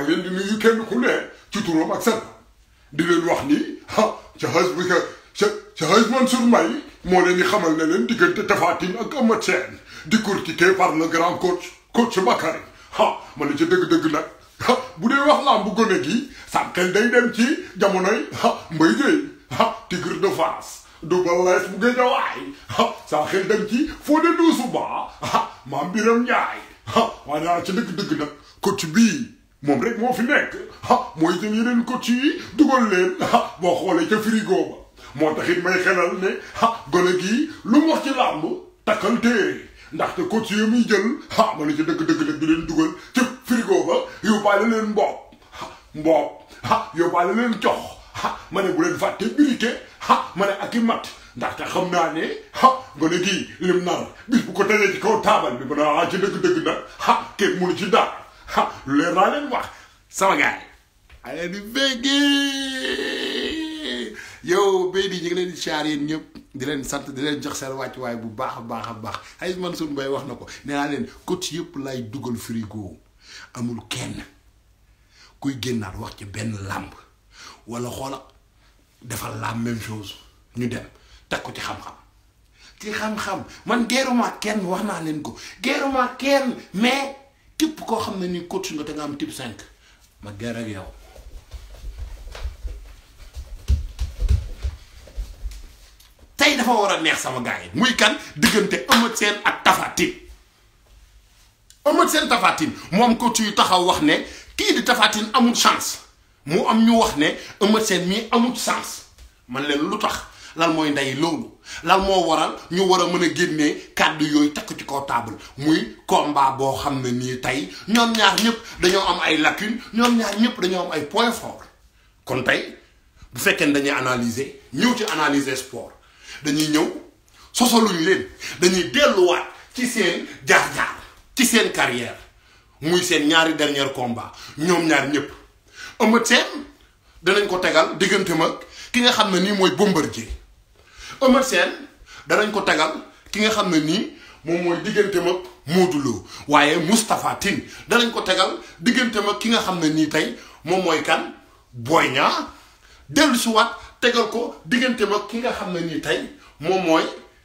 maa ngi leen di nuyu kenn ku ne ci turam ak sant di leen wax ni ah ca xas bi ka ca ca xas Mansour Mbaye moo leen di xamal ne leen diggante Tapha Tine ak Eumeu Sène décortiqué par le grand coach coach Bakary ah ma ne ca dëgg-dëgg nag ah bu dee wax laa bu gone gi sam xel day dem ci jamonoy ah Mbaye Gueye ah Tigre de Fass Double Less bu Guédiawaye ah saa xel dem ci Fodé Doussouba ah Mame Biram Ndiaye ah waaye naa ca dëgg-dëgg nag coach bii moom rek moo fi nekk ah mooy jël yeneen coach yi dugal leen ah boo xoolee ca frigo ba moo taxit may xelal ne ah gone gii lu mu wax ci làmb takkal téere ndaxte coach yi muy jël ah ma ne ca dëgg-dëgg nag di leen dugal ca frigo ba yóbbaale leen mboob mboob ah yóbbaale leen jox ah ma ne bu leen fàtte birike ah ma ne ak i mat ndaxte xam naa ne ah gone gii lim nar bis bu ko tegee ci kaw taabal bi ba naa ci dëgg-dëgg nag ah kenn mënu ci dara ah lu leer naa leen wax sama gaay ale di béggee yow béy di ñu ngi leen di siyaar yéen ñëpp di leen sant di leen jox seen wàccuwaay bu baax a baax a baax ay Mansour Mbaye wax na ko nee naa leen coach yëpp lay dugal frigo amul kenn kuy génnaat wax ci benn làmb wala xoola defal la même chose ñu dem teg ko ci xam-xam ci xam-xam man geeruma kenn wax naa leen ko geeruma kenn mais képp koo xam ne ni coach nga te nga am type 5 ma geer ak yow tey dafa war a neex sama gars yi muy kan diggante Eumeu Sène ak Tapha Tine Eumeu Sène Tapha Tine moom coach yu taxaw wax ne kii di Tapha Tine amul chance mu am ñu wax ne Eumeu Sène mii amul chance man leen lu tax lan mooy ndey loolu lan moo waral ñu war a mën a génnee kàddu yooyu takk ci kaw table muy combat boo xam ne nii tey ñoom ñaar ñëpp dañoo am ay lacunes ñoom ñaar ñëpp dañoo am ay points forts kon tey bu fekkee ne dañuy analyser ñëw ci analyser sport dañuy ñëw sosaluñ leen dañuy delluwaat ci seen jaar-jaar ci seen carrière muy seen ñaari dernier combat ñoom ñaar ñëpp Eumeu Sène danañ ko tegal diggante mag ki nga xam ne nii mooy Bombardier Eumeu Sène danañ ko tegal ki nga xam ne nii moom mooy diggante mag Modou Lo waaye Moustapha Tine danañ ko tegal diggante mag ki nga xam ne nii tey moom mooy kan Boy Niang dellu si waat tegal ko diggante mag ki nga xam ne nii tey moom mooy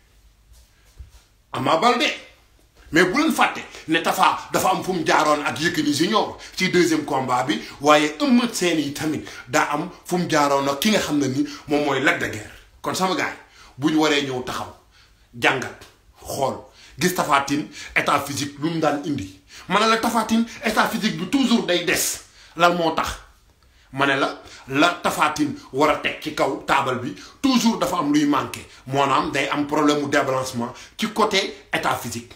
Ama Baldé mais bu leen fàtte ne Tapha dafa am fu mu jaaroon ak Yékini Junior ci deuxième combat bi waaye Eumeu Sène yi tamit daa am fu mu jaaroon ak ki nga xam ne ni moom mooy Lac de Guiers kon sama gars bu ñu waree ñëw taxaw jàngat xool gis Tapha Tine état physique lu mu daan indi ma ne la Tapha Tine état physique bi toujours day des lan moo tax ma ne la la Tapha Tine war a teg ci kaw taabal bi toujours dafa am luy manqué moonaam day am problème mu débalancement ci côté état physique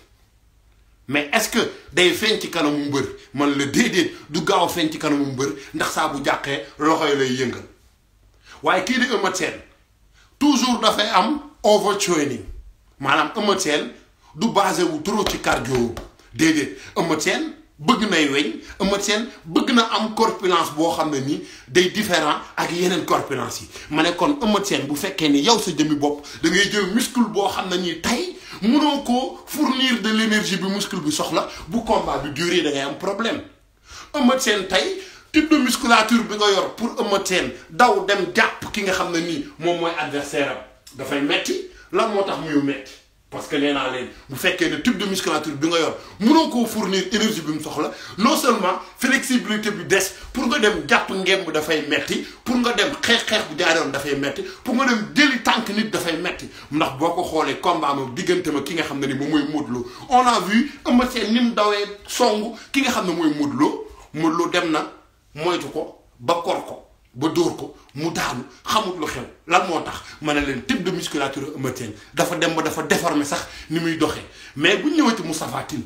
mais est-ce que day feeñ ci kanamu mbër man la déedéet du gaaw a feeñ ci kanamu mbër ndax saa bu jàqee loxo yi lay yëngal waaye kii di Eumeu Sène toujours dafay am overtraining maanaam Eumeu Sène du basé wu trop ci cardio déedéet Eumeu Sène bëgg nay weñ Eumeu Sène bëgg na am corpulence boo xam ne nii day différent ak yeneen corpulence yi ma ne kon Eumeu Sène bu fekkee ni yow sa jëmmi bopp da ngay jël muscle boo xam ne nii tey mënoo ko fournir de l'énergie bi muscle bi soxla bu combat bi duré da ngay am problème Eumeu Sène tey type de musculature bi nga yor pour Eumeu Sène daw dem jàpp ki nga xam ne nii moom mooy adversaire am dafay metti lan moo tax muy metti parce que nee naa leen bu fekkee ne type de musculature bi nga yor mënoo koo fournir énergie bi mu soxla non seulement flexibilité bi des pour nga dem jàpp ngemb dafay metti pour nga dem xeex-xeex bu jaaroon dafay metti pour nga dem jëli tànk nit dafay metti ndax boo ko xoolee combat ma diggante ma ki nga xam ne ni moom mooy Modou Lo on a vu Eumeu Sène ni mu dawee songu ki nga xam ne mooy Modou Lo Modou Lo dem na moytu ko ba kor ko ba dóor ko mu daanu xamut lu xew lan moo tax ma ne leen type de musculature Eumeu Sène dafa dem ba dafa déformé sax ni muy doxee mais bu ñu ñëwati Moustapha Tine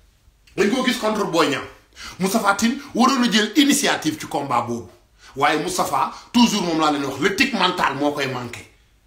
dañ koo gis contre Boy Niang Moustapha Tine waroon a jël initiative ci combat boobu waaye Moustapha toujours moom laa leen wax le tic mental moo koy manqué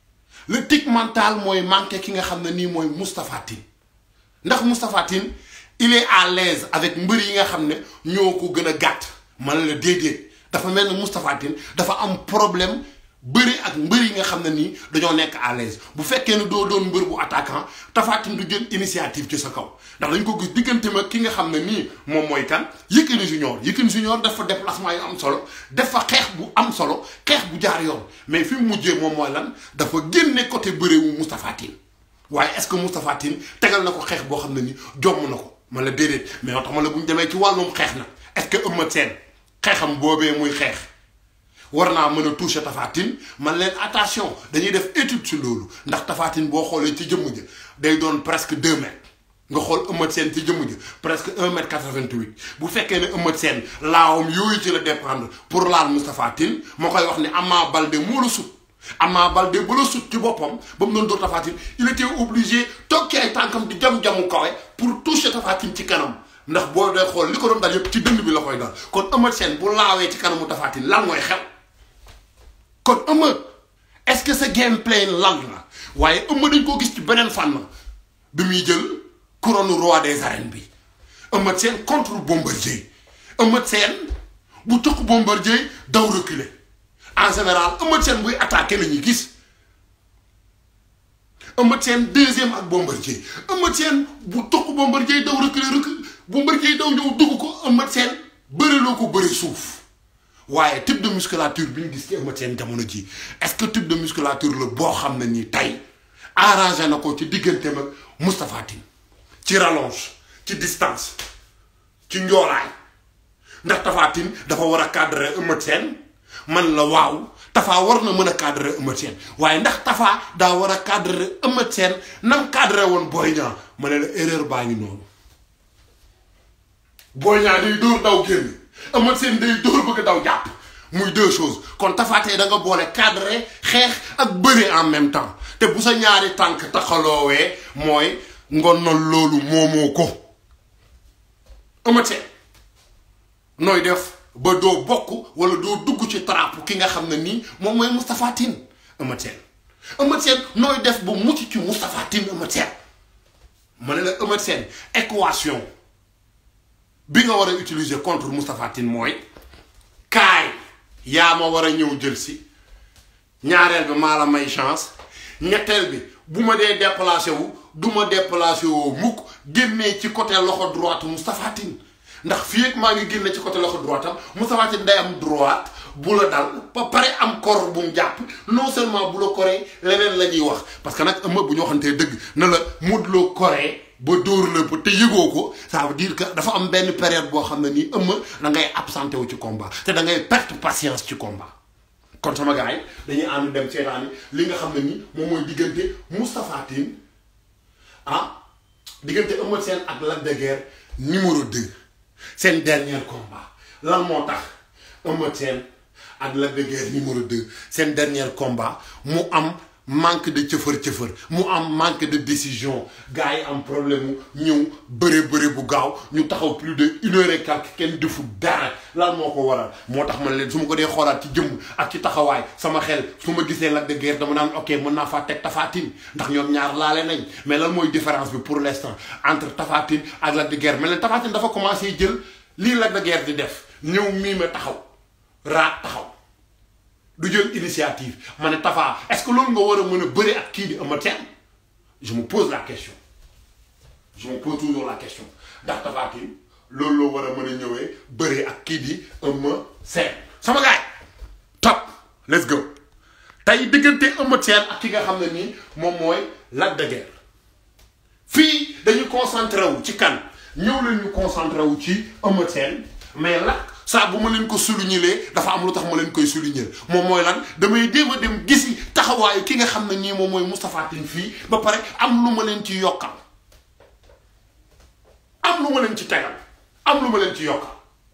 le tic mental mooy manqué ki nga xam ne nii mooy Moustapha Tine ndax Moustapha Tine il est à l'aise avec mbër yi nga xam ne ñoo ko gën a gàtt man la déedéet dafa mel ne Moustapha Tine dafa am problème bëri ak mbër yi nga xam ne nii dañoo nekk à l'aise bu fekkee ne doo doon mbër bu attaquant Tapha Tine du jël initiative ci sa kaw ndax dañ ko gis diggante ma ki nga xam ne nii moom mooy kan Yékini Junior Yékini Junior def fa déplacement yu am solo def fa xeex bu am solo xeex bu jaar yoon mais fi mu mujjee moom mooy lan dafa génne côté bëre wu Moustapha Tine waaye est-ce que Moustapha Tine tegal na ko xeex boo xam ne ni jomm na ko man la déedéet mais yoo tax ma la bu ñu demee ci wàllum xeex nag est-ce que Eumeu Sène xeexam boobee muy xeex war naa mën a toucher Tapha Tine man leen attention dañuy def étude ci loolu ndax Tapha Tine boo xoolee ci jëmm ja day doon presque deux mètres nga xool Eumeu Sène ci jëmm ja presque un mètre quatre-vingt-huit bu fekkee ne Eumeu Sène laawam yooyu ci la dépendre pour laal Moustapha Tine moo koy wax ne Ama Baldé moo la sut Ama Baldé ba la sut ci boppam ba mu doon dóor Tapha Tine il était obligé toog ci ay tànkam di jam-jamu kawe pour toucher Tapha Tine ci kanam ndax boo dee xool li ko doon dal yëpp ci dënd bi la koy dal kon Eumeu Sène bu laawee ci kanamu Tapha Tine lan mooy xew kon Eumeu est-ce que sa gameplay lan la waaye Eumeu dañ koo gis ci beneen fànn bi muy jël couronne roi des arènes bi Eumeu Sène contre Bombardier Eumeu Sène bu toq Bombardier daw reculer en général Eumeu Sène buy attaqué la ñuy gis Eumeu Sène deuxième ak Bombardier Eumeu Sène bu toq Bombardier daw reculer recul Bombardier daw ñëw dugg ko Eumeu Sène bëriloo ko bëri suuf waaye type de musculature bi ñu gis ci Eumeu Sène jamono ji est-ce que type de musculature la boo xam ne nii tey arrangé na ko ci digganteem ak Moustapha Tine ci rallonge ci distance ci njoolaay ndax Tapha Tine dafa war a cadrer Eumeu Sène man la waaw Tapha war na mën a cadrer Eumeu Sène waaye ndax Tapha daa war a cadrer Eumeu Sène nam cadrer woon Boy Niang ma ne la erreur baa ngi noonu Boy Niang day dóor daw génn Eumeu Sène day dóor bëgg daw jàpp muy deux choses kon Tapha tey da nga boole cadrer xeex ak bëri en même temps te bu sa ñaari tànk taxaloowee mooy ngonal loolu moomoo ko Eumeu Sène nooy def ba doo bokk wala doo dugg ci trappe ki nga xam ne nii moom mooy Moustapha Tine Eumeu Sène Eumeu Sène nooy def ba mucc ci Moustapha Tine Eumeu Sène ma ne la Eumeu Sène équation bi nga war a utiliser contre Moustapha Tine mooy kaay yaa ma war a ñëw jël si ñaareel bi maa la may chance ñetteel bi bu ma dee déplacé wu du ma déplacé woo mukk génnee ci côté loxo droite Moustapha Tine ndax fii ak maa ngi génne ci côté loxo droite am Moustapha Tine day am droite bu la dal ba pare am kor bu mu jàpp non seulement bu la koree leneen la ñuy wax parce que nag ëmb bu ñu waxantee dëgg na la Modou Lo koree ba dóor la ba te yëgoo ko ça veut dire que dafa am benn période boo xam ne nii ëmb da ngay absenté wu ci combat te da ngay perte patience ci combat. kon sama gars yi dañuy ànd dem seetaani li nga xam ne nii moom mooy diggante Moustapha Tine ah diggante Eumeu Sène ak Lac de Guiers numéro 2 seen dernier combat lan moo tax Eumeu Sène ak Lac de Guiers numéro 2 seen dernier combat mu am manque de cëfër cëfër mu am manque de décision gars yi am problème mu ñëw bëre bëre bu gaaw ñu taxaw plus de une heure et quelque kenn defu dara lan moo ko waral moo tax man leen su ma ko dee xoolaat ci jëmm ak ci taxawaay sama xel su ma gisee Lac de Guiers dama naan ok mën naa faa teg Tapha Tine ndax ñoom ñaar laale nañ mais lan mooy différence bi pour l'instant entre Tapha Tine ak Lac de Guiers mais leen Tapha Tine dafa commencé jël lii Lac de Guiers di def ñëw miime taxaw raat taxaw du jël initiative ma ne Tapha est-ce que loolu nga war a mën a bëri ak kii di Eumeu Sène je me pose la question je me pose toujours la question ndax Tapha Tine loolu loo war a mën a ñëwee bëri ak kii di Eumeu Sène sama gaay top let's go tey diggante Eumeu Sène ak ki nga xam ne nii moom mooy Lac de Guiers fii dañu concentré wu ci kan ñëw leen ñu concentré wu ci Eumeu Sène mais Lac saa bu ma leen ko souligner dafa am lu tax ma leen koy souligner moom mooy lan damay jéem a dem gisi taxawaayu ki nga xam ne nii moom mooy Moustapha Tine fii ba pare am lu ma leen ci yokkal am lu ma leen ci tegal am lu ma leen ci yokkal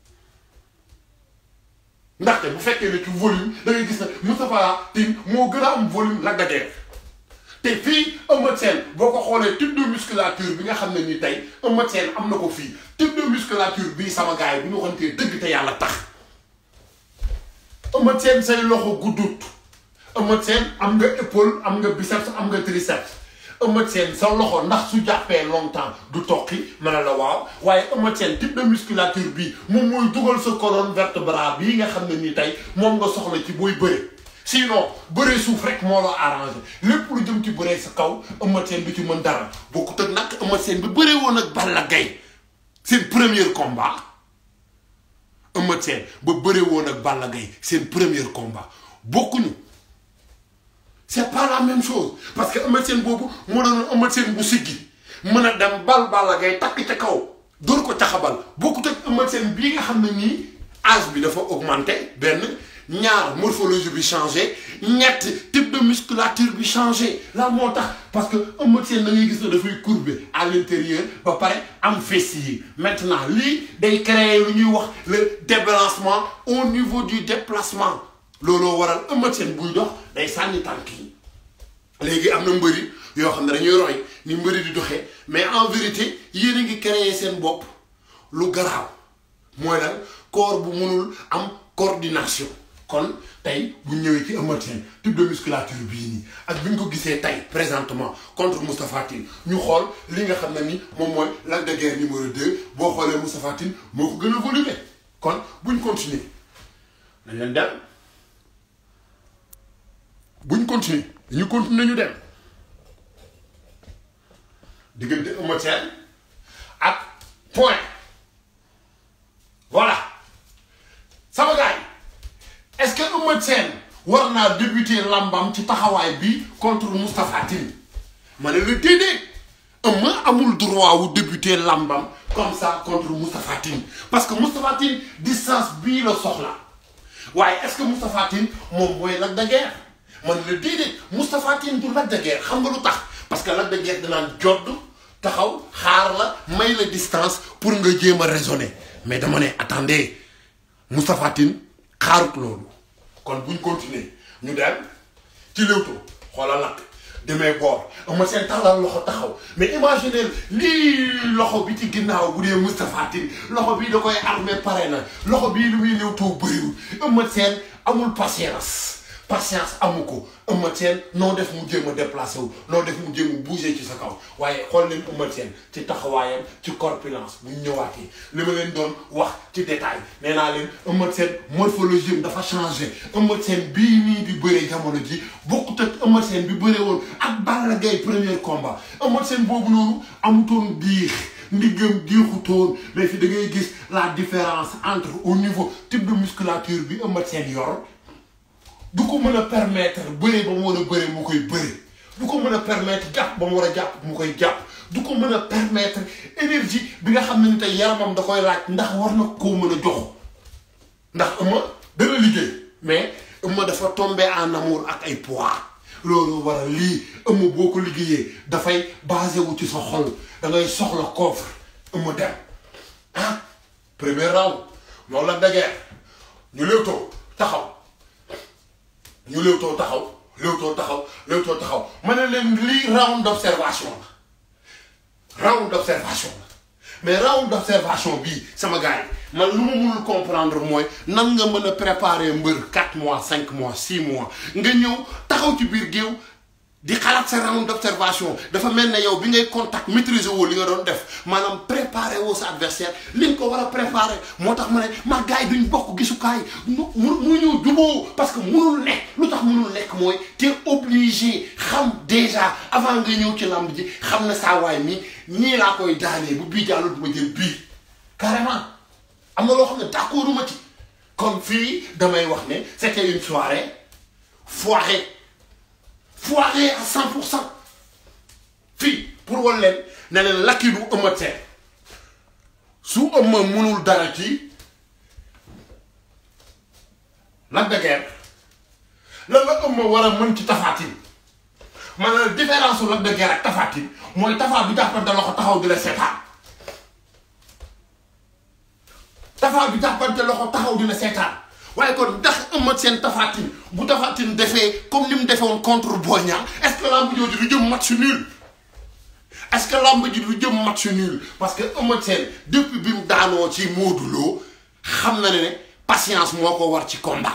ndaxte bu fekkee ne ci volume da ngay gis ne Moustapha Tine moo gën a am volume Lac de Guiers te fii Eumeu Sène boo ko xoolee type de musculature bi nga xam ne ni tey Eumeu Sène am na ko fii type de musculature bii sama gars yi bu ñu waxantee dëgg te yàlla tax Eumeu Sène say loxo guddut Eumeu Sène am nga épaule am nga biceps am nga triceps Eumeu Sène sa loxo ndax su jàppee longtemps du toqi ma ne la waaw waaye Eumeu Sène type de musculature bii moom mooy dugal sa colonne vertébrale bii nga xam ne ni tey moom nga soxla ci booy bëre sinon bëree suuf rek moo la arrangé lépp lu jëm ci bëree sa kaw Eumeu Sène du ci mën dara bokkut ak nag Eumeu Sène bi bëree woon ak Balla Gaye seen premier combat Eumeu Sène ba bëree woon ak Balla Gaye seen premier combat bokkuñu c'est pas la même chose parce que Eumeu Sène boobu moo doon Eumeu Sène bu siggi mën a dem bal Balla Gaye takk ca kaw dóor ko caxabal bokkut ak Eumeu Sène bii nga xam ne nii âge bi dafa augmenté benn ñaar morphologie bi changé ñett type de musculature bi changé la moo tax parce que Eumeu Sène da ngay gis ne dafay courbé à l'intérieur ba pare am fessier yi maintenant lii day créer lu ñuy wax le débalancement au niveau du déplacement looloo waral Eumeu Sène buy dox day sànni tànk yi léegi am na mbëri yoo xam ne dañuy roy ni mbëri di doxee mais en vérité yéen a ngi créer seen bopp lu garaaw mooy lan corps bu mënul am coordination kon tey bu ñëwee ci Eumeu Sène type de musculature bii nii ak bi ñu ko gisee tey présentement contre Moustapha Tine ñu xool li nga xam ne ni moom mooy Lac de Guiers numéro 2 boo xoolee Moustapha Tine moo ko gën a volumé kon buñ continuer dañ leen dem buñ continuer dañu continuer ñu dem diggante Eumeu Sène ak point voilà sama gars yi est-ce que Eumeu Sène war naa débuter lambam ci taxawaay bi contre Moustapha Tine ma ne la déedéet Eumeu amul droit wu débuter lambam comme ça contre Moustapha Tine parce que Moustapha Tine distance bii la soxla waaye est-ce que Moustapha Tine moom mooy Lac de Guiers man la déedéet Moustapha Tine du Lac de Guiers xam nga lu tax parce que Lac de Guiers danaan jodd taxaw xaar la may la distance pour nga jéem a raisonner mais dama ne attendez Moustapha Tine xaarut loolu kon buñ continuer ñu dem ci Leewtoo xoolal Lac demee boor Eumeu Sène tàllal loxo taxaw mais imaginez lii loxo bi ci ginnaaw bu dee Moustapha Tine loxo bii da koy armé pare na loxo bii lu muy Leewtoo bëriwul Eumeu Sène amul patience patience amu ko Eumeu Sène noo def mu jéem a déplacé wu noo def mu jéem a bougé ci sa kaw waaye xool leen Eumeu Sène ci taxawaayam ci corpulence bu ñu ñëwaatee li ma leen doon wax ci détail nee naa leen Eumeu Sène morphologie am dafa changé Eumeu Sène bii nii di bëree jamono ji bokkut ak Eumeu Sène bi bëree woon ak Balla Gaye premier combat Eumeu Sène boobu noonu amutoon diix ndiggam diixutoon mais fi da ngay gis la différence entre au niveau type de musculature bi Eumeu Sène yor du ko mën a permettre bëre ba mu war a bëre mu koy bëre du ko mën a permettre jàpp ba mu war a jàpp mu koy jàpp du ko mën a permettre énergie bi nga xam ne ni tey yaramam da koy laaj ndax war na koo mën a jox ndax Eumeu dana liggéey mais Eumeu dafa tombé en amour ak ay poids loolu war a lii Eumeu boo ko liggéeyee dafay basé wu ci sa xol da ngay soxla coffre Eumeu dem ah premier round loolu la dageer ñu Leewtoo taxaw ñu Leewtoo taxaw Leewtoo taxaw Leewtoo taxaw ma ne leen lii round d'observation la round d'observation la mais round d'observation bii sama gars yi man lu ma mënul comprendre mooy nan nga mën a préparer mbër 4 mois 5 mois 6 mois nga ñëw taxaw ci biir géew di xalaat sa round d'observation dafa mel ne yow bi ngay contact maîtriser woo li nga doon def maanaam préparer woo sa adversaire li nga ko war a préparer moo tax ma ne ma gars yi duñ bokk gisukaay mu mu ñëw juboo parce que mënul nekk lu tax mënul nekk mooy te obligé xam déjà avant nga ñëw ci lamb ji xam na saa waay mi nii laa koy daanee bu bii jàllul du ma jël bii carrément am na loo xam ne d'accorduma ci kon fii damay wax ne c'était une soirée foirée foiré à 100 pour cent fii pour wan leen ne leen lakki du Eumeu Sène su Eumeu mënul dara ci Lac de Guiers lan la Eumeu war a mën ci Tapha Tine maanaam différence su Lac de Guiers ak Tapha Tine mooy Tapha bi jàppante loxo taxaw di la seetaan Tapha bi jàppante loxo taxaw di la seetaan waaye kon ndax Eumeu Sène Tapha Tine bu Tapha Tine defee comme ni mu defee woon contre Boy Niang est-ce que lamb jooju du jëm match nul est-ce que lamb ji du jëm match nul parce que Eumeu Sène depuis bi mu daanoo ci Modou Lo xam na ne ne patience moo ko war ci combat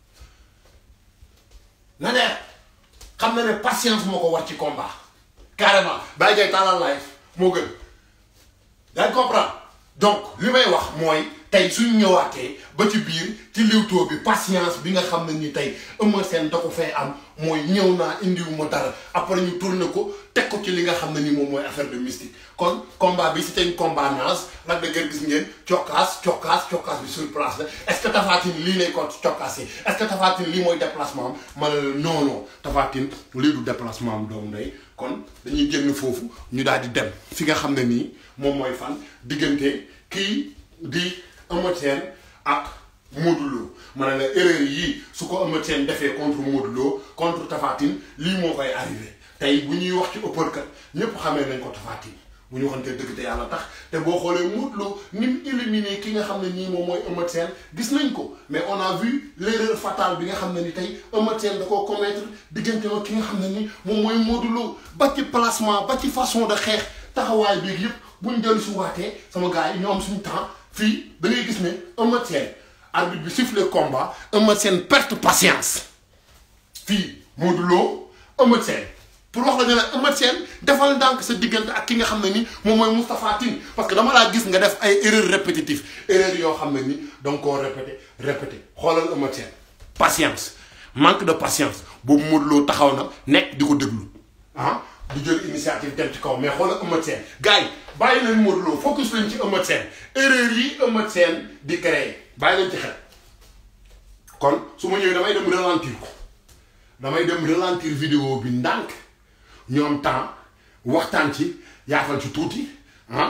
na ne xam na ne patience moo ko war ci combat carrément bàyyi jay taalal live moo gën dañ comprendre donc li may wax mooy tey suñ ñëwaatee ba ci biir ci liwtoo bi patience bi nga xam ne ni tey Eumeu Sène da ko fay am mooy ñëw naa indiwu ma dara après ñu tourné ko teg ko ci li nga xam ne ni moom mooy affaire de mystique kon combat bi c'était une combat naas Lac de Guiers gis ngeen cokkaas cokkaas cokkaas bi sur place la est-ce que Tapha Tine lii lay ko cokkaasee est-ce que Tapha Tine lii mooy déplacement am ma ne la non non Tapha Tine lii du déplacement am doomu ndey kon dañuy génn foofu ñu daal di dem fi nga xam ne nii moom mooy fan diggante kii di Eumeu Sène ak Modou Lo ma ne la erreur yii su ko Eumeu Sène defee contre Modou Lo contre Tapha Tine lii moo koy arrivé tey bu ñuy wax ci uppercut ñépp xamee nañ ko Tapha Tine bu ñu waxantee dëgg te yàlla tax te boo xoolee Modou Lo ni mu éliminé ki nga xam ne nii moom mooy Eumeu Sène gis nañ ko mais on a vu l'erreur fatale bi nga xam ne ni tey Eumeu Sène da koo commettre diggante ak ki nga xam ne ni moom mooy Modou Lo ba ci placement ba ci façon de xeex taxawaay bi yëpp buñ dellu si waatee sama gars yi ñoo am suñu temps fii da ngay gis ne Eumeu Sène arbitre bi siffle combat Eumeu Sène perte patience fii Modou Lo Eumeu Sène pour wax la ne la Eumeu Sène defal ndànk sa diggante ak ki nga xam ne ni moom mooy Moustapha Tine parce que dama laa gis nga def ay erreurs répétitives erreurs yoo xam ne ni danga koo répété répété xoolal Eumeu Sène patience manque de patience boobu Modou Lo taxaw na nekk di ko déglu ah du jël initiative dem ci kaw mais xoolal Eumeu Sène gars yi bàyyi leen Modou Lo focus leen ci Eumeu Sène erreur yi Eumeu Sène di créer bàyyi leen ci xel kon su ma ñëwee damay dem ralentir ko damay dem ralentir vidéo bi ndànk ñu am temps waxtaan ci yaafal ci tuuti ah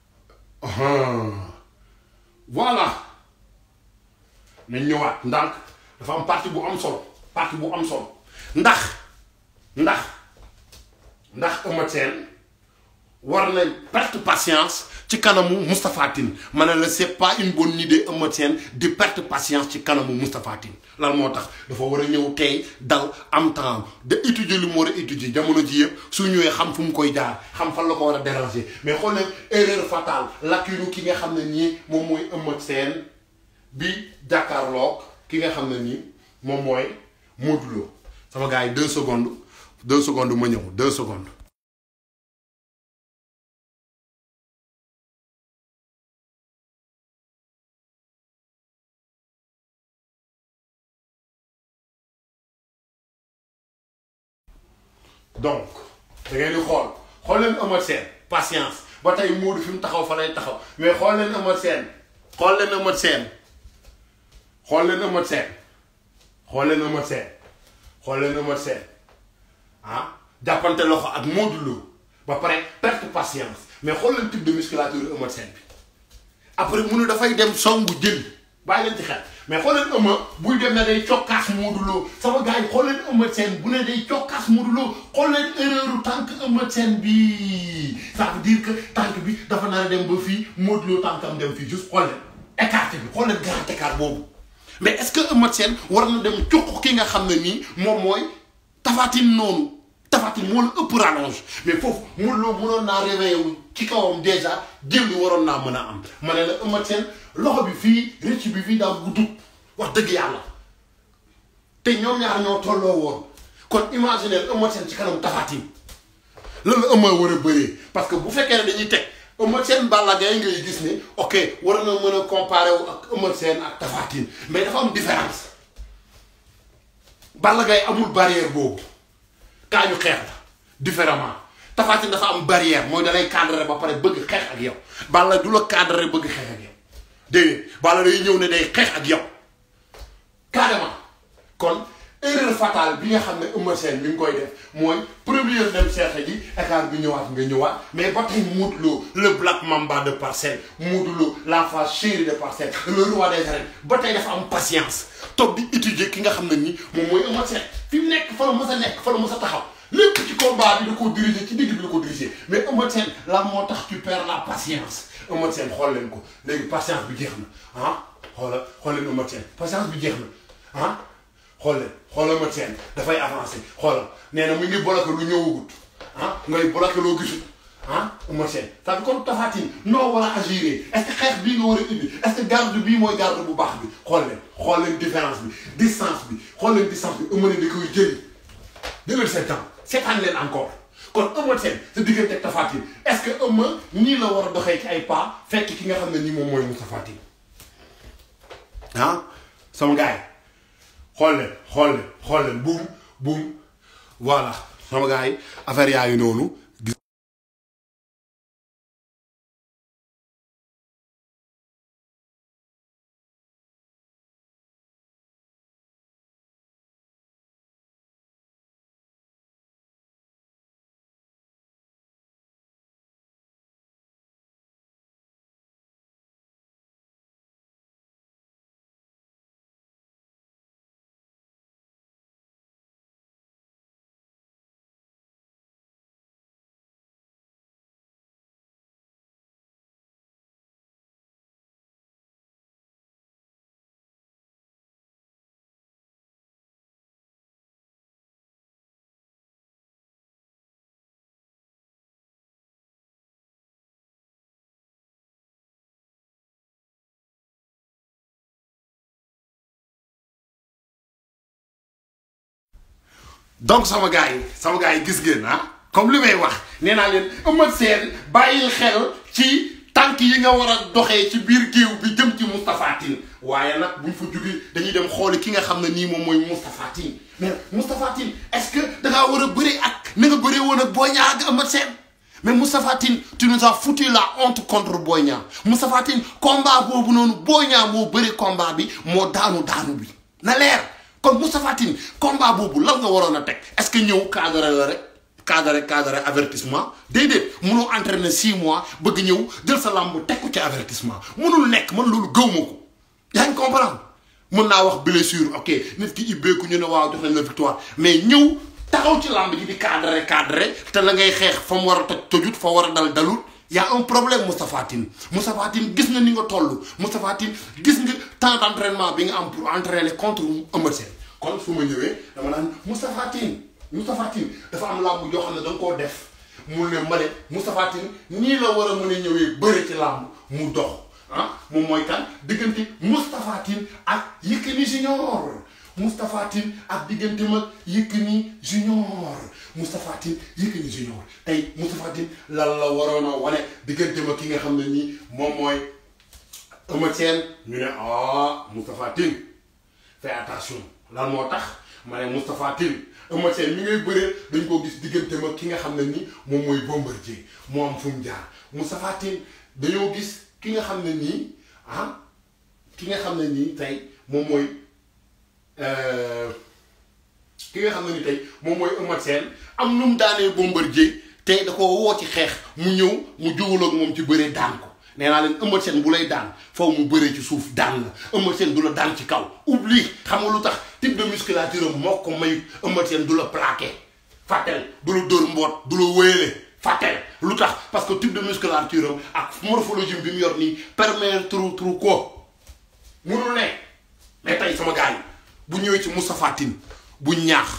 voilà nañ ñëwaat ndànk dafa am partie bu am solo partie bu am solo ndax ndax ndax Eumeu Sène war na perte patience ci kanamu Moustapha Tine ma ne la c'est pas une bonne idée Eumeu Sène di perte patience ci kanamu Moustapha Tine lan moo tax dafa war a ñëw tey dal am temps de étudier lu mu war a étudier jamono ji yëpp su ñëwee xam fu mu koy jaar xam fan la ko war a déranger mais xool leen erreur fatale lacune ki nga xam ne nii moom mooy Eumeu Sène bi jàkkaarloog ki nga xam ne nii moom mooy Modou Lo sama gars yi deux secondes deux secondes ma ñëw deux secondes. donc da ngeen di xool xool leen Eumeu Sène patience ba tey Modou fi mu taxaw fa lay taxaw mais xool leen Eumeu Sène xool leen Eumeu Sène xool leen Eumeu Sène xool leen Eumeu Sène xool leen Eumeu Sène ah jàppante loxo ak Modou Lo ba pare perte patience mais xool leen type de musculature Eumeu Sène bi après mu ne dafay dem songu jël bàyyi leen ci xel mais xool leen Eumeu buy dem ne day cokkaas Modou Lo sama gars yi xool leen Eumeu Sène bu ne day cokkaas Modou Lo xool leen erreur tànk Eumeu Sène bi ça veut dire que tànk bi dafa nar a dem ba fii Modou Lo tànkam dem fii juste xool leen écarté bi xool leen grand écart boobu mais est-ce que Eumeu Sène war na dem cuq ki nga xam ne nii moom mooy Tapha Tine noonu Tapha Tine moo la ëpp rallonge mais foofu Modou Lo mënoon naa réveillé wu ci kawam déjà jël li waroon naa mën a am ma ne la Eumeu Sène loxo bi fii rëcc bi fii daa gudd wax dëgg yàlla te ñoom ñaar ñoo tolloo woon kon imaginer Eumeu Sène ci kanam Tapha Tine lan la Eumeu war a bëree parce que bu fekkee ne dañuy teg Eumeu Sène Balla Gaye ngay gis ne ok war na mën a comparer wu ak Eumeu Sène ak Tapha Tine mais dafa am différence Balla Gaye amul barrière boobu kaa ñu xeex la différemment Tapha Tine dafa am barrière mooy dalay cadrer ba pare bëgg xeex ak yow Balla du la cadrer bëgg xeex ak yow déedéet Balla day ñëw ne day xeex ak yow carrément kon erreur fatale bi nga xam ne Eumeu Sène mi ngi koy def mooy première dem seexe ji écart bi ñëwaat nga ñëwaat mais ba tey Modou Lo le Black Mamba de Parcelles Modou Lo la face chérie de Parcelles le roi des arènes ba tey dafa am patience toog di étudier ki nga xam ne nii moom mooy Eumeu Sène fi mu nekk fa la mës a nekk fa la mës a taxaw lépp ci combat bi da koo diriger ci digg bi da ko diriger mais Eumeu Sène lan moo tax tu perds la patience Eumeu Sène xool leen ko léegi patience bi jeex na ah xoola xool leen Eumeu Sène patience bi jeex na ah xool leen xoolal Eumeu Sène dafay avancé xoolal nee na mu ngi bloqué lu ñëwagut ah ngay bloqué loo gisut ah Eumeu Sène c'est comme Tapha Tine noo war a agir est-ce que xeex bii nga war a indi est-ce que garde bii mooy garde bu baax bi xool leen xool leen différence bi distance bi xool leen distance bi Eumeu ne da koy jëli jëlal seen temps seetaan leen encore kon Eumeu Sène sa diggante ak Tapha Tine est-ce que Eumeu nii la war a doxee ci ay pas fekk ki nga xam ne nii moom mooy Moustapha Tine ah sama gars yi xool leen xool leen xool leen buum buum voilà sama gars yi affaire yaa ngi noonu gis donc sama gars yi sama gars yi gis ngeen ah comme li may wax nee naa leen Eumeu Sène bàyyil xel ci tànk yi nga war a doxee ci biir géew bi jëm ci Moustapha Tine waaye nag buñ fa jógee dañuy dem xooli ki nga xam ne nii moom mooy Moustapha Tine mais Moustapha Tine est-ce que da ngaa war a bëri ak na nga bëree woon ak Boy Niang ak Eumeu Sène mais Moustapha Tine tu nous as foutu la honte contre Boy Niang Moustapha Tine combat boobu noonu Boy Niang moo bëri combat bi moo daanu daanu bi na leer kon Moustapha Tine combat boobu lan nga waroon a teg est-ce que ñëw cadre la rek cadre cadre avertissement déedéet munoo entraîner six mois bëgg ñëw jël sa lamb teg ko ci avertissement munul nekk man loolu gëw ma ko yaa ngi comprendre mën naa wax blessure ok nit ki ibbeeku ñu ne waaw jox nañ la victoire mais ñëw taxaw ci lamb ji di cadre cadre te la ngay xeex fa mu war a toj tojut fa war a dal dalut y a un problème Moustapha Tine Moustapha Tine gis nga ni nga toll Moustapha Tine gis nga temps d'entraînement bi nga am pour entraîner contre Eumeu Sène kon su ma ñëwee dama naan Moustapha Tine Moustapha Tine dafa am làmb joo xam ne da nga koo def mu ne ma ne Moustapha Tine nii la war a mën a ñëwee bëre ci làmb mu dox ah moom mooy kan diggante Moustapha Tine ak Yékini Junior Moustapha Tine ak diggante mag Yékini Junior Moustapha Tine Yékini Junior tey Moustapha Tine lan la waroon a wane diggante ma ki nga xam ne nii moom mooy Eumeu Sène ñu ne ah Moustapha Tine fais attention lan moo tax ma ne Moustapha Tine Eumeu Sène mi ngay bëree dañ koo gis diggante ma ki nga xam ne nii moom mooy Bombardier moo am fu mu jaar Moustapha Tine dañoo gis ki nga xam ne nii ah ki nga xam ne nii tey moom mooy ki nga xam ne ni tey moom mooy Eumeu Sène am nu mu daanee Bombardier tey da ko woo ci xeex mu ñëw mu juwaloog moom ci bëree daan ko nee naa leen Eumeu Sène bu lay daan faw mu bëree ci suuf daan la Eumeu Sène du la daan ci kaw oublie xam nga lu tax type de musculature am moo ko may Eumeu Sène du la plaqué fàttel du la dóor mboot du la wéyale fàttel lu tax parce que type de musculature am ak morphologie bi mu yor nii permettre tru ko munul ne mais tey sama gars yi bu ñëwee ci Moustapha Tine bu ñaax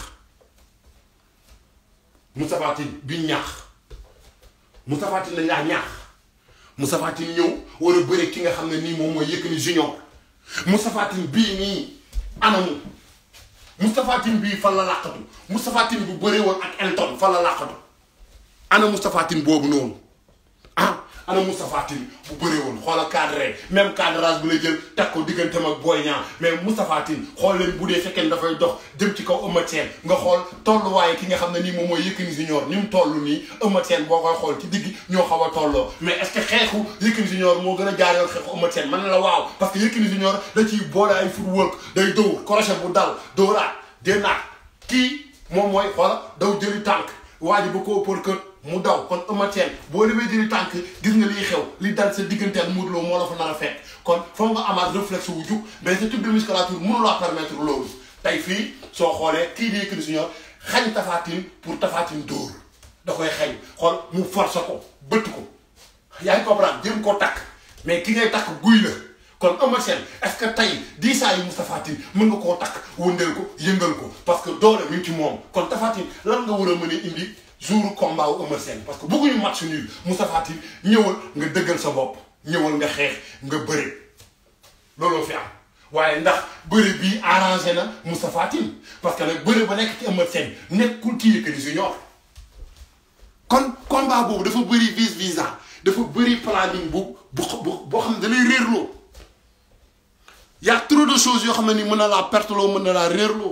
Moustapha Tine bu ñaax Moustapha Tine dañ laa ñaax Moustapha Tine ñëw war a bëre ki nga xam ne nii moom mooy Yékini Junior Moustapha Tine bii nii anamu Moustapha Tine bii fan la làqatu Moustapha Tine bu bëree woon ak Elton fan la làqatu ana Moustapha Tine boobu noonu ah ana Moustapha Tine bu bëree woon xoola cadre même cadrage bu lay jël teg ko digganteem ak Boy Niang mais Moustapha Tine xool leen bu dee fekkee dafay dox jëm ci kaw Eumeu Sène nga xool tolluwaaye ki nga xam ne nii moom mooy Yékini Junior ni mu toll nii Eumeu Sène boo koy xool ci digg ñoo xaw a tolloo mais est-ce que xeexu Yékini Junior moo gën a jaar yoon xeexu Eumeu Sène man la waaw parce que Yékini Junior da ciy boole ay footwork day dóor crochet bu dal dóoraat dénaat kii moom mooy xoola daw jëli tànk waa ji ba koo pour que mu daw kon Eumeu Sène boo demee jëli tànk gis nga liy xew li dal sa digganteel Modou Lo moo la fa nar a fekk kon foog nga amaat réflexe wu jug mais ce type de musculature mënu laa permettre loolu tey fii soo xoolee kii di Yékini Junior xañ Tapha Tine pour Tapha Tine dóor da koy xañ xool mu force ko bëtt ko yaa ngi comprendre jëm koo takk mais ki ngay takk guy la kon Eumeu Sène est-ce que tey diisaa yi Moustapha Tine mën nga koo takk wëndeel ko yëngal ko parce que doole mi ngi ci moom kon Tapha Tine lan nga war a mën a indi jour combat wu Eumeu Sène parce que bëgguñu match nul Moustapha Tine ñëwal nga dëggal sa bopp ñëwal nga xeex nga bëre looloo fi am waaye ndax bëre bii arrangé na Moustapha Tine parce que nag bëre ba nekk ci Eumeu Sène nekkul ci Yékini Junior kon combat boobu dafa bëri vice visa dafa bëri planning bu bu boo xam ne da lay réerloo y a trop de choses yoo xam ne ni mën na laa perte loo mën na laa réerloo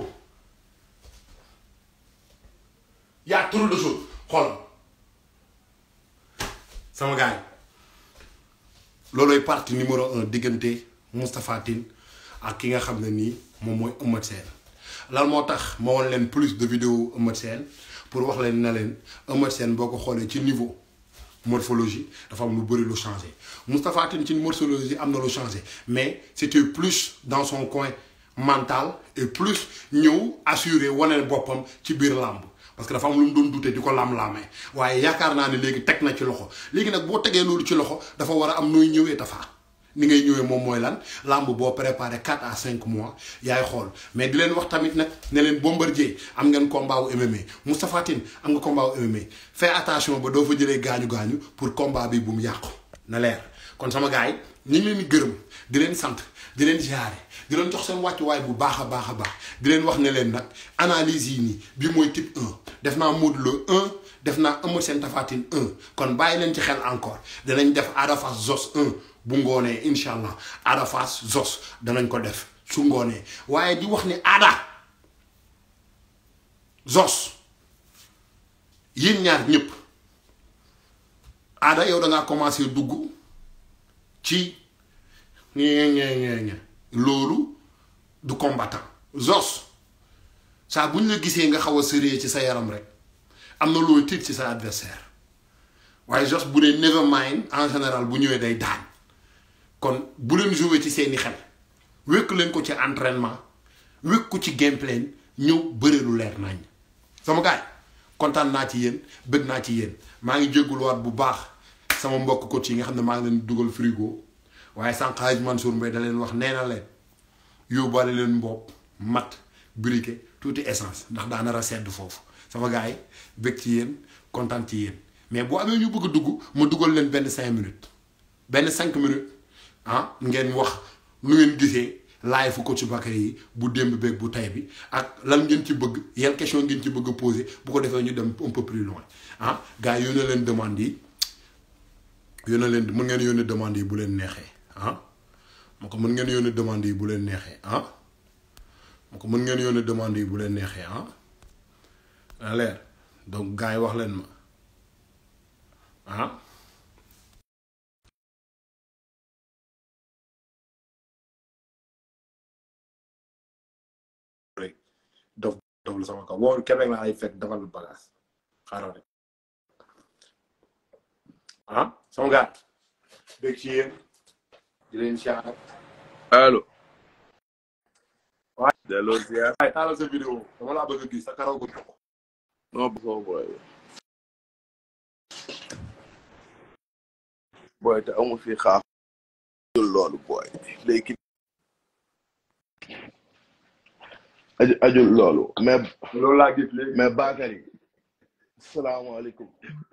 y a trop de choses xool sama gars yi loolooy partie numéro un diggante Moustapha Tine ak ki nga xam ne nii moom mooy Eumeu Sène lan moo tax ma woon leen plus de vidéo Eumeu Sène pour wax leen na leen Eumeu Sène boo ko xoolee ci niveau morphologie dafa am lu bëri lu changé Moustapha Tine ci morphologie am na lu changé mais c'était plus dans son coin mental et plus ñëw assurer wane boppam ci biir làmb parce que dafa am lu mu doon dute di ko lam-laamee waaye yaakaar naa ne léegi teg na ci loxo léegi nag boo tegee loolu ci loxo dafa war a am nooy ñëwee Tapha ni ngay ñëwee moom mooy lan làmb boo préparé 4 à 5 mois yaay xool mais di leen wax tamit nag ne leen Bombardier am ngeen combat wu MMA Moustapha Tine am nga combat wu MMA fais attention ba doo fa jëlee gaañu gaañu pour combat bi bu mu yàqu na leer kon sama gars yi ñu ngi leen di gërëm di leen sant di leen ziare di leen jox seen wàccuwaay bu baax a baax a baax di leen wax ne leen nag analyse yi nii bi mooy type 1 def naa Modou Lo 1 def naa Eumeu Sène Tapha Tine 1 kon bàyyi leen ci xel encore danañ def Ada Fass Zos 1 bu ngoonee incha allah Ada Fass Zos danañ ko def su ngoonee waaye di wax ni Ada Zos yéen ñaar ñëpp Ada yow da ngaa commencé dugg ci ñee ñee ñee loolu du combattant Zos saa bu ñu la gisee nga xaw a sëree ci sa yaram rek am na looy tiit ci sa adversaire waaye Zos bu dee never mind en général bu ñëwee day daan kon bu leen jouer ci seeni xel wékk leen ko ci entraînement wékk ko ci gameplay ñëw bëre lu leer nañ sama gaay kontaan naa ci yéen bëgg naa ci yéen maa ngi jégguluwaat bu baax sama mbokk coach yi nga xam ne maa ngi leen dugal frigo waaye sànq Hadj Mansour Mbaye da leen wax nee na leen yóbbaale leen mbopp mat briquet tuuti essence ndax daa nar a sedd foofu sama gars yi bëgg ci yéen kontaan ci yéen mais boo amee ñu bëgg a dugg ma dugal leen benn cinq minutes benn cinq minutes ah ngeen wax nu ngeen gisee laay fu coach Bakary yi bu démb beeg bu tay bi ak lan ngeen ci bëgg yan question ngeen ci bëgg a poser bu ko defee ñu dem un peu plus loin ah gars yi yónnee leen demande yi yónnee leen mën ngeen yónnee demande yi bu leen neexee ah moo ko mën ngeen yónnee demande yi bu leen neexee ah moo ko mën ngeen yónnee demande yi bu leen neexee ah na leer donc gars yi wax leen ma ah rek dof dof la sama kaw woo Québec la ay fekk defal bagage xaaral rek ah sama gars bég ci yéen di leen siyaar allo. waaye delloo ziar. waaye taalal sa vidéo dama laa bëgg a gis sa karaw gu jox non bu ko booy. booy te amu fi xaaf. ajul loolu booy. léegi. aju ajul loolu. mais loolu laa gis léegi mais Bakary. salaamaaleykum.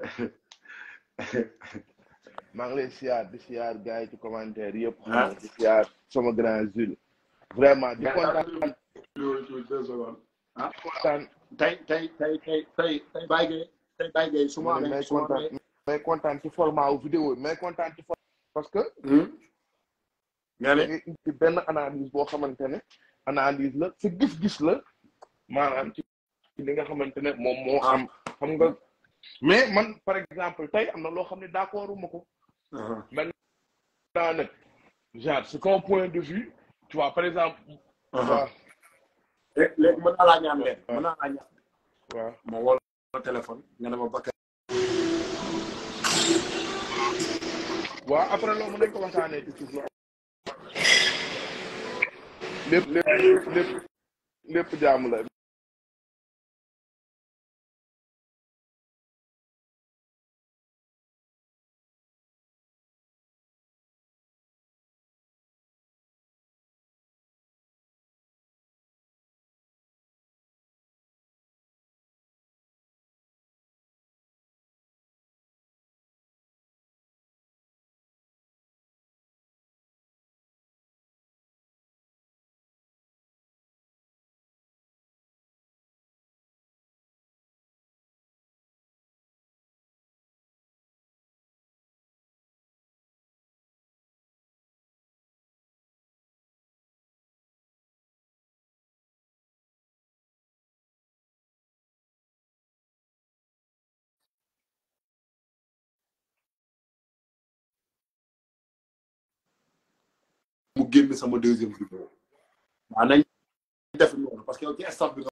maa ngi lay siyaar di siyaar gars yi ci commentaire yëpp. Ah. di siyaar sama grand Jules. vraiment di kontaan loolu ci deux secondes ah kontaan. tey tey tey tey tey tey Baye Gueye tey Baye Gueye su ma mais amee may su ma kontaan amee may kontaan ci format wu vidéo yi may kontaan ci format parce que nga da ne ngay indi benn analyse boo xamante ne analyse la sa gis-gis la maanaam ci ci li nga xamante ne moom moo am xam nga mais man par exemple tey am na loo xam ne d'accorduma ko maintenant nag genre c'est un point de vue tu vois par exemple waaw léegi léegi mën naa laa ñaan leen mën naa laa ñaan waaw ma woo la téléphone nga ne ma Bakary waaw après loolu mën nañ ko waxtaanee ci suuf la lépp lépp lépp lépp jaamu la génn sama deuxième vidéo waaw nañ def noonu parce que yow ci staff bi nga